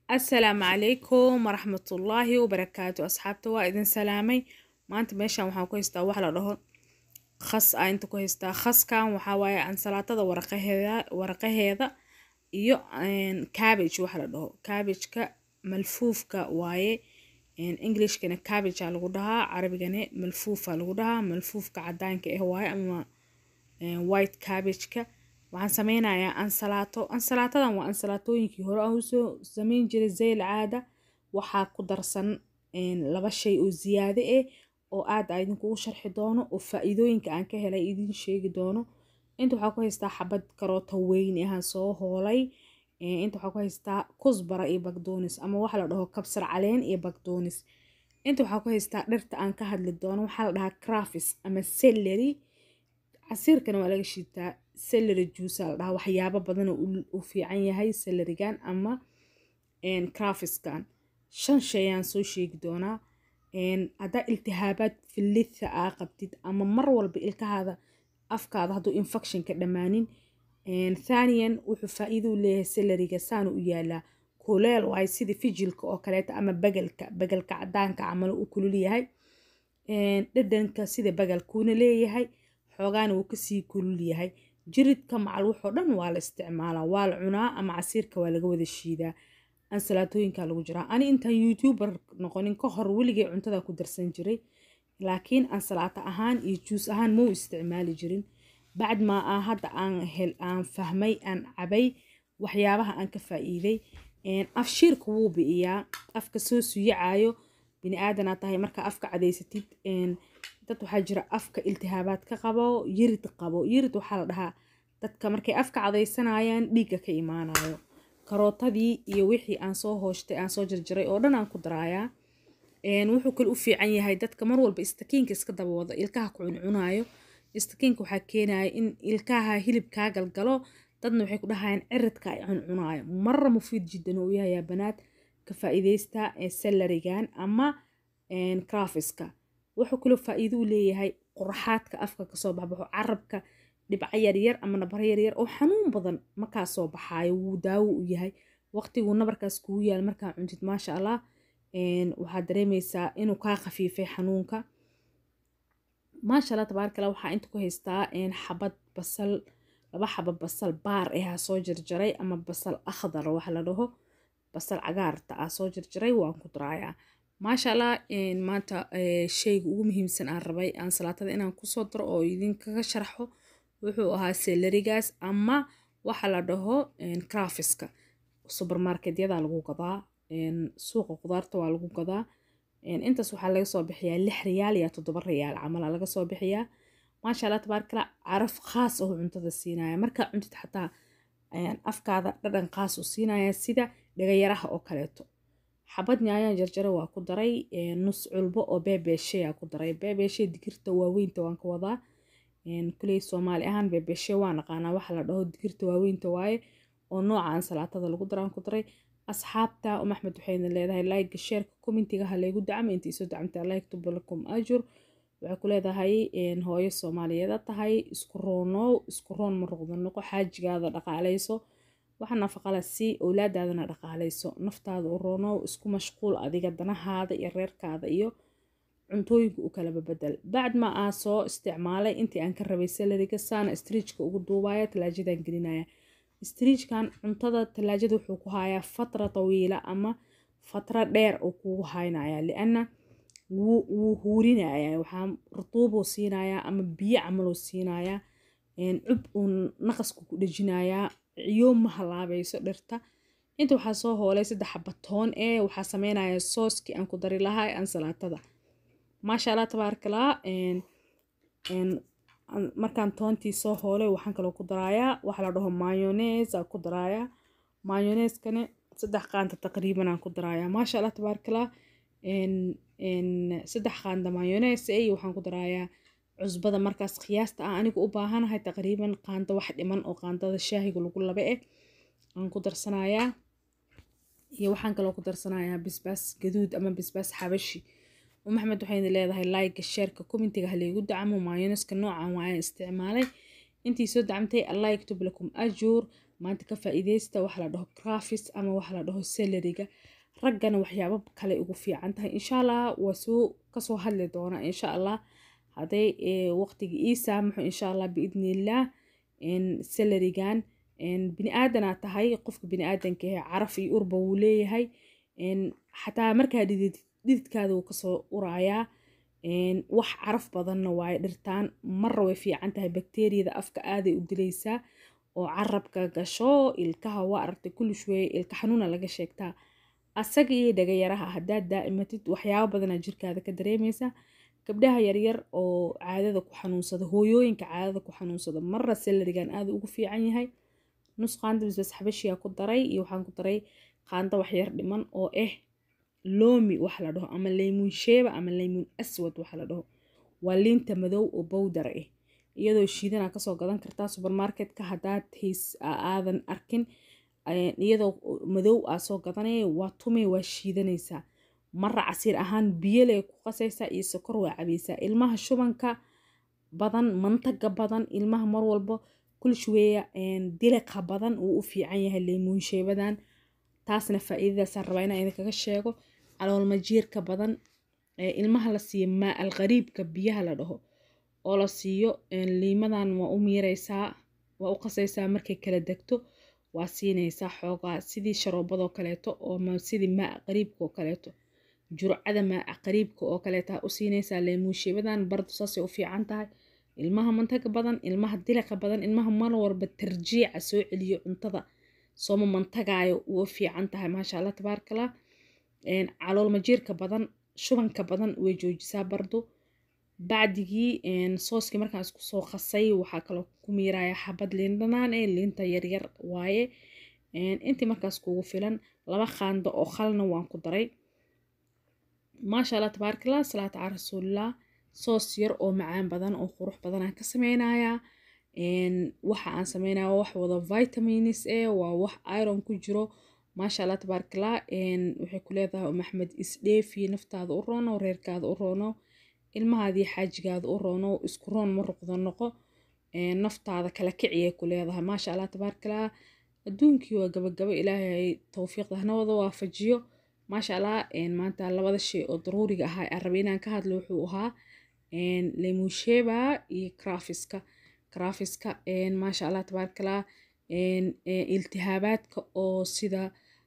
asalaamu calaykum waraxmatullaahi wabarakaatu asxaabta waa idin salaamay maanta meeshan waxaan ku haystaa wax la dhaho khas a inta ku haystaa khaskan waxaa waaye ansalaatada waraqaheeda waraqaheeda iyo cabbage waxa la dhaho cabbageka malfuufka waaye englishkana cabbage aa lagu dhahaa carabigana malfuufa lagu dhahaa malfuufka cadaanka ah waaye ama white cabbageka waxaan sameynayaa ansalaato ansalaatadan waa ansalaatooyinkii hore aan usoo sameyn jiray zeyl caada waxaa ku darsan laba shay oo ziyaade ah oo aad a idinkugu sharxi doono oo faa-iidooyinka aan ka helay idin sheegi doono inta waxaa ku haystaa xabad karoota weyn ahaan soo hoolay inta waxaa ku haystaa kusbara iyo bagdoonis ama waxa la dhaho kabsar caleen iyo bagdoonis inta waxaa ku haystaa dhirta aan ka hadli doono waxaa la dhahaa crafis ama celery casiirkana waa laga shiitaa celery juice la dhahaa waxyaabo badan u fiican yahay celerigan ama crafiskan shan shayaan soo sheegi doonaa haddaa iltihaabaad filitha aa qabtid ama mar walba ilkahaada afkaada hadduu infection ka dhammaanin thaniyan wuxuu faa-iido u leeyahay celeriga saana u yaalaa kuleel waay sida fijilka oo kaleeta ama bagelka bagelka cadaanka camal u kulul yahay dhadhanka sida bagalkuuna leeyahay xoogaana wuu kasii kulul yahay jiridka macal wuxoo dhan waa la isticmaalaa waa la cunaa ama casiirka waa laga wada shiidaa ansalaatooyinkaa lagu jiraa ani intaan youtuber noqonin ka hor weligay cuntada ku darsan jiray laakiin ansalaato ahaan iyo juus ahaan mau isticmaali jirin bacd maa ah hadda aan hel aan fahmay aan cabay waxyaabaha aan ka faa-iiday afshiirka wuu bi'iyaa afka soo suyacaayo bini aadanaa tahay markaa afka cadaysatid dad waxaa jira afka iltihaabaad ka qabo yirid qabo yirid waxaa la dhahaa dadka markay afka cadaysanayaan dhiigga ka imaanayo karootadii iyo wixii aan soo hooshtay aan soo jarjaray oo dhan aan ku daraayaa wuxuu kale u fiican yahay dadka mar walba istakiinka iska daba wada ilkaha ku cuncunayo istakiinka waxaa keenaya in ilkaha hilib kaa galgalo dadna waxay ku dhahayaan ciridka ay cuncunayo marra mufiid jiddan oo yahayaa banaad ka faa-iideysta salarigan ama crafiska wuxuu kaloo faa-iido u leeyahay qurxaadka afka kasoo baxbaxo carabka dhibco yaryar ama nabaro yaryar oo xanuun badan markaa soo baxaayo wuu daawo u yahay waqtiguu nabarkaas kugu yaal markaa cuntid maasha allah waxaad dareemeysaa inuu kaa khafiifay xanuunka maasha allah tabaarkala waxaa inta ku haystaa xabad basal laba xaba basal baar ah soo jarjaray ama basal akhdar waxa la dhaho basal cagaarta ah soo jarjaray waan ku daraayaa maasha allah maanta shayga ugu muhiimsan aan rabay aan salaatada inaan kusoo daro oo idinkaga sharxo wuxuu ahaa selerigaas ama waxa la dhaho crafiska subermarketyada lagu gadaa suuqa qudaarta waa lagu gadaa intaas waxaa laga soo bixiyaa lix riyaal iyo toddoba riyaal camal laga soo bixiyaa maasha allah tabaarkala caraf khaas oo cuntada siinaya markaa cuntid xataa afkaada dhadhan khaas u siinaya sida dhagayaraha oo kaleeto xabad nyaayaan jarjaro waa ku daray nus culbo oo beebeesheyaa ku daray beebeeshee digirta waaweynta waan ka wadaa kuley soomaali ahaan beebeeshe waa naqaanaa waxa la dhaho digirta waaweynta waaye oo nooca ansalaatada lagu daraan ku daray asxaabta um axmed waxayna leedahay like sheerka commentiga ha laygu dacmo intii soo dacmtaa like tubalakum ajur waxay ku leedahay hooyo soomaaliyeeda tahay isku roonow isku roon ma ruqda noqo xaajigaada dhaqaaleyso waxa nafaqala sii owlaadaadana dhaqaaleyso naftaada u roonow isku mashquul adiga danahaada iyo reerkaada iyo cuntooyinka u kalaba bedel bacd ma aa soo isticmaalay intii aan ka rabay salariga saana striijka ugu duubaya talaajadan gelinaya striijkan cuntada talaajada wuxuu ku hayaa fatra tawiila ama fatra dheer oo kugu haynaya liana wuu huurinaya waxaa rutuubuu siinayaa ama biyo camaluu siinayaa cub uu naqasku ku dhejinayaa ciyo ma halaabayso dhirta inta waxaa soo hoolay saddex xabatoon ee waxaa sameynaya sooskii aan ku dari lahaa ansalaatada maasha allah tabaarkalaa markaan toontii soo hoolay waxaan kaloo ku daraayaa waxa la dhaho mayones aa ku daraayaa mayoneskana saddex qaanta taqriiban aan ku daraayaa maasha allah tabaarkalaa saddex qaanda mayones iyo waxaan ku daraayaa cusbada markaas qiyaasta ah anigu u baahanahay taqriiban qaando wax dhiman oo qaandada shaahiga lagu laba eh aan ku darsanayaa iyo waxaan kaloo ku darsanayaa bisbaas gaduud ama bisbaas xabashi maxmed waxayna leedahay like sheerka commentiga halaygu dacmo mayoneska noocan waayaan isticmaalay intii soo dacmtay allah yaktub lakum ajuur maanta ka faa'iideysta waxa la dhaho crafis ama waxa la dhaho salariga raggana waxyaabo kale ugu fiican tahay insha allah waa soo kasoo hadli doonaa insha allah hadday waqtiga ii saamaxo insha allah biidniillah salarigan bini aadanaa tahay qofka bini aadanka ah caraf iyo urba wuu leeyahay xataa markaa dhidid dhididkaada wuu kasoo uraayaa wax caraf badanna waaye dhirtaan marra way fiican tahay bakteeriyada afka aaday u dilaysaa oo carabka gasho ilkaha waa aragtay kulli shweeye ilka xanuuna laga sheegtaa asaga iyo dhagayaraha haddaad daa'imatid waxyaabo badanaa jirkaada ka dareemaysaa gabdhaha yaryar oo caadada ku xanuunsada hooyooyinka caadada ku xanuunsada marra salarigan aada ugu fiican yahay nus qaanda bisbas xabashiyaa ku daray iyo waxaan ku daray qaando waxyar dhiman oo ah loomi waxa la dhaho ama laymuun sheeba ama laymuun aswad waxa la dhaho waa liinta madow oo bowdar ah iyadoo shiidanaa kasoo gadan kartaa supermarketka haddaad hays aadan arkin iyadoo madow aa soo gadanaya waa tumay waa shiidanaysaa marra casiir ahaan biyole ku qasaysaa iyo sokor waa cabaysaa ilmaha shubanka badan mantaga badan ilmaha mar walba kulshweeya diliqa badan uu u fiican yahay laymuun sheebadan taasna faa'iidadaasaan rabaa inaan idinkaga sheego caloolmajiirka badan ilmaha la siiyo maa alqariibka biyaha la dhaho oo la siiyo liimadan waa u miiraysaa waa u qasaysaa markay kala degto waa siinaysaa xoogaa sidii sharoobadoo kaleeto oo sidii maa qariibka oo kaleeto jurcada maa qariibka oo kaleeta u siinaysaa laymuun sheebadan bardu saasay u fiican tahay ilmaha mantaga badan ilmaha diliqa badan ilmaha mar walba tarjiica soo celiyo cuntada sooma mantagaayo uu fiican tahay maasha allah tabaarkala calool majiirka badan shubanka badan way joojisaa bardu bacdigii sooskii markaan isku soo qasay waxaa kaloo ku miiraya xabad liin dhanaan ee liinta yaryar waaye intii markaas kugu filan laba qaando oo khalna waan ku daray maasha allah tabaarkala salaata cala rasuulillah soos yar oo macaan badan oo qurux badan aan ka sameynayaa waxa aan sameynaya wax wada vitamins e waa wax iron ku jiro maasha allah tabaarkala waxay ku leedahay um axmed isdheefi naftaada u roono reerkaada u roono ilmahaadii xaajigaada u roono isku roon ma ruqdo noqo naftaada kala kiciyay ku leedahay maasha allah tabaarkala adduunkii waa gabagabo ilaahay towfiiqda hanawada waafajiyo maasha allah maanta labada shay oo daruuriga ahaa aan rabay inaan ka hadlo wuxuu ahaa lemusheba iyo crafiska crafiska maasha allah tabaarkala iltihaabaadka oo sida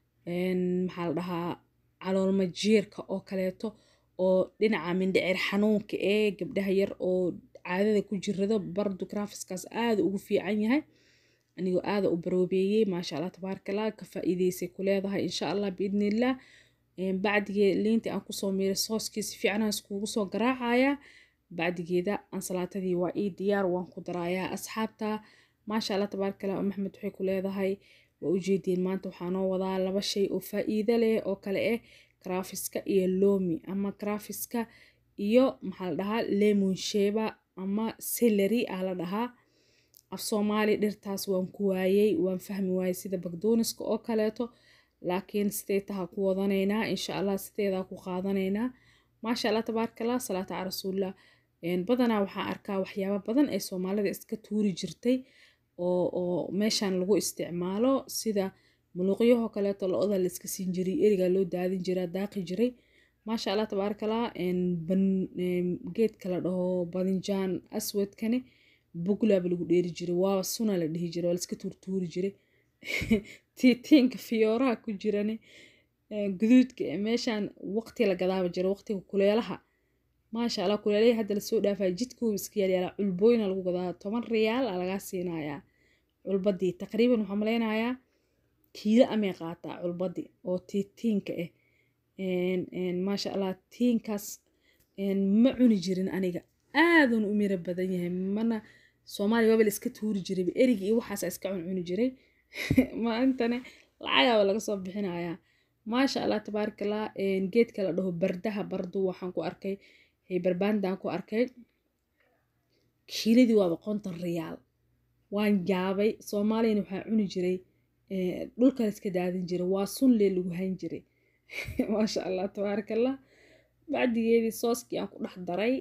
maxaa la dhahaa caloolmajiirka oo kaleeto oo dhinaca mindhicir xanuunka ee gabdhaha yar oo caadada ku jirado bardu crafiskaas aada ugu fiican yahay anigoo aada u baroobeeyey maasha allah tabaarkala ka faa'iideysay ku leedahay insha allah biidnillah bacdigee liintii aan kusoo miiray sooskii si fiican aan iskugu soo garaacaya bacdigeeda ansalaatadii waa ii diyaar waan ku darayaa asxaabta maasha allah tabaarkala um axmed waxay ku leedahay waa ujeediin maanta waxaa noo wadaa laba shay oo faa'iido leh oo kale ah crafiska iyo loomi ama crafiska iyo maxaa la dhahaa lemon sheba ama celery aa la dhahaa af soomaali dhirtaas waan ku waayey waan fahmi waayey sida bagdooniska oo kaleeto laakiin sidee taha ku wadanaynaa insha allah sideedaa ku qaadanaynaa maasha allah tabaarkala salaata cala rasuulillah badanaa waxaa arkaa waxyaaba badan ee soomaalida iska tuuri jirtay oo oo meeshan lagu isticmaalo sida muluuqyahoo kaleeto lo-da la iska siin jiray erigaa loo daadin jiraa daaqi jiray maasha allah tabaarkala geedka la dhaho badinjaan aswadkani buglaaba lagu dheeri jiray waaba suna la dhihi jiray waa laiska tuurtuuri jiray tiitiinka fiyooraha ku jirani guduudka meeshaan waqti la gadaaba jira waqtiga kuleelaha maasha allah kuleelahii hadda lasoo dhaafaya jidkuuba iska yaalyaala culbooyina lagu gadaa toban riyaal aa lagaa siinayaa culbadii taqriiban waxaa malaynayaa kiilo amay qaataa culbadii oo tiitiinka ah maasha allah tiinkaas ma cuni jirin aniga aadan u miro badan yahay mana soomaaliya waaba la iska tuuri jiray erigi iyo waxaasa iska cuncuni jiray maantane lacagaaba laga soo bixinayaa maasha allah tabaarakallah geedka la dhaho bardaha bardu waxaan ku arkay barbaandaan ku arkay kiiladii waaba konton riyaal waan jaabay soomaaliyana waxaa cuni jiray dhulka la iska daadin jiray waa sunlee lagu hayn jiray maasha allah tabaarakallah bacdigeedii sooskii aan ku dhex daray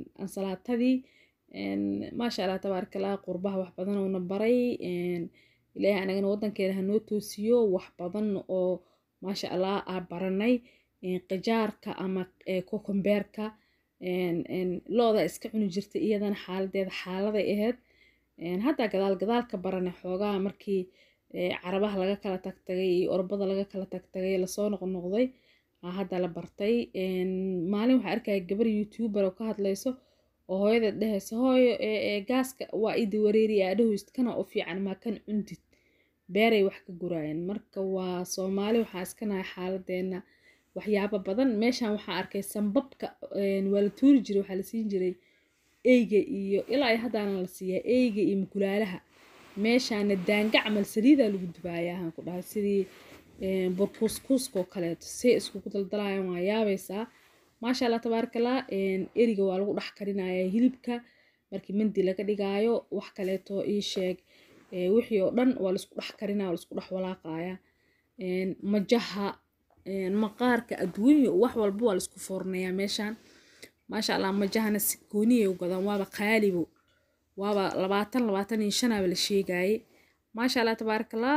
ansalaatadii maasha allah tabaarakallah qurbaha wax badan uuna baray ilaahay anagana wadankeena hanoo toosiyo wax badan oo maasha allah aa baranay qajaarka ama kokombeerka looda iska cuni jirtay iyadana xaaladeeda xaaladay ahayd haddaa gadaal gadaalka baranay xoogaa markii carabaha laga kala tagtagay iyo orbada laga kala tagtagay lasoo noqnoqday hadda la bartay maalin waxaa arkaya gabar youtuber oo ka hadlayso oo hooyadeed dhehaysa hooyo gaaska waa idi wareeriya adhahoyst kana u fiican maa kan cundid beeray wax ka guraayeen marka waa soomaali waxaa iska nahay xaaladeena waxyaabo badan meeshan waxaa arkay sambabka waa la tuuri jiray waxaa la siin jiray eyga iyo ilaa iyo haddaana la siiyaa eyga iyo mukulaalaha meeshaana daanga camal saliidaa lagu dubaayaa aan ku dhahay sidii burkuuskuuskoo kaleeto say iskugu daldalaayaan waa yaabaysaa maasha allah tabaarakallah eriga waa lagu dhex karinayaa hilibka markii mandi laga dhigaayo wax kaleeto ii sheeg wixii oo dhan waa laisku dhex karinaya waa laisku dhex walaaqaya majaha maqaarka adduunyo wax walba waa laisku foornayaa meeshaan maasha allah majahana si gooniyay u gadaan waaba qaalibo waaba labaatan labaatan iyo shanaaba la sheegaye maasha allah tabaarakallah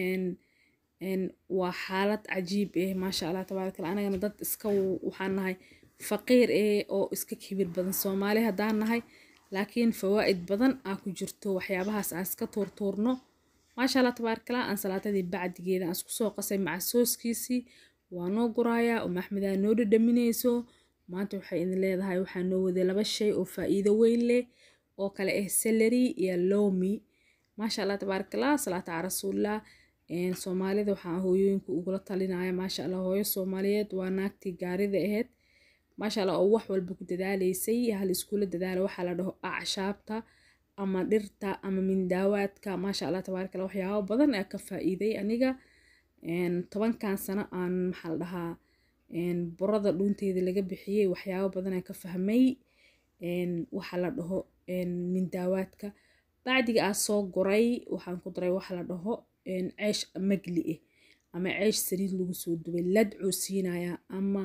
waa xaalad cajiib eh maasha allah tabaarakallah anagana dad iska waxaan nahay faqiir eh oo iska kibir badan soomaali haddaan nahay laakiin fawaa'id badan aa ku jirto waxyaabahaas aan iska tuurtuurno maasha allah tabaarakallah aan salaatadii bacdigeeda aan isku soo qasay maca sooskiisii waa noo gurayaa uma axmedaa noo dhadhaminayso maanta waxay idin leedahay waxaa noo waday laba shay oo faa'iido weyn leh oo kale ah celery iyo lomi maasha allah tabaarakallah salaata cala rasuulillah soomaalida waxaa hooyooyinka ugula talinaya maasha allah hooyo soomaaliyeed waa naagtii gaarida ahayd maasha allah oo wax walba ku dadaaleysay hal iskula dadaala waxaa la dhaho acshaabta ama dhirta ama mindaawaadka maasha allah tabaarakallah waxyaabo badan aa ka faa'iiday aniga tobankan sano aan maxaa la dhahaa burada dhuunteeda laga bixiyey waxyaabo badan aa ka fahmay waxaa la dhaho mindaawaadka bacdiga aa soo guray waxaan ku daray waxa la dhaho ceesh magli ah ama ceesh saliid lagu soo dubay ladcuu siinayaa ama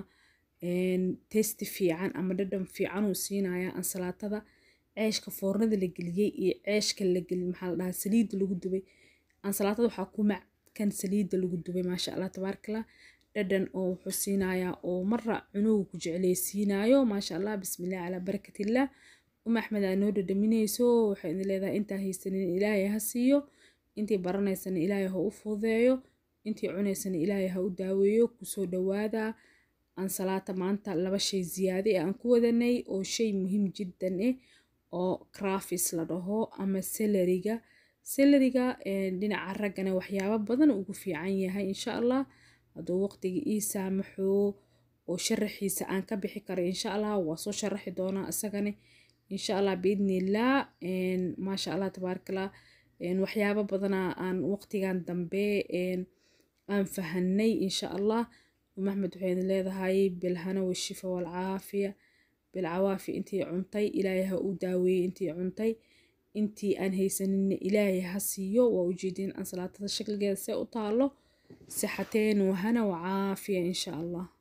testi fiican ama dhadhan fiicanuu siinayaa ansalaatada ceeshka foornada la geliyey iyo ceeshka la geli maxaa la dhahaa saliidda lagu dubay ansalaatada waxaa ku mackan saliidda lagu dubay maasha allah tabaarakallah dhadhan oo wuxuu siinayaa oo mara cunuga ku jecleysiinayo maasha allah bismillah calaa barakatillah uma axmed aa noo dhadhaminayso waxay idin leedahay intaa haysanin ilaahay ha siiyo intii baranaysana ilaahay ha u fududeeyo intii cunaysana ilaahay ha u daaweeyo kusoo dhawaada ansalaata maanta laba shay ziyaade ee aan ku wadanay oo shay muhiim jiddan ah oo crafis la dhaho ama seleriga seleriga dhinaca raggana waxyaabo badan ugu fiican yahay insha allah hadduu waqtiga ii saamaxo oo sharaxiisa aan ka bixi karo insha allah waa soo sharaxi doonaa isagana insha allah biidnillah maasha allah tabaarakallah waxyaabo badanaa aan waqtigan dambe aan fahanay insha allah maxmed waxay idin leedahay bilhana washifa walcaafiya bilcawaafi intii cuntay ilaahay ha u daaweeyey intii cuntay intii aan haysaninna ilaahay ha siiyo waa ujeedin ansalaatada shakligeeda see u taalo sixateen wahana wacaafiya insha allah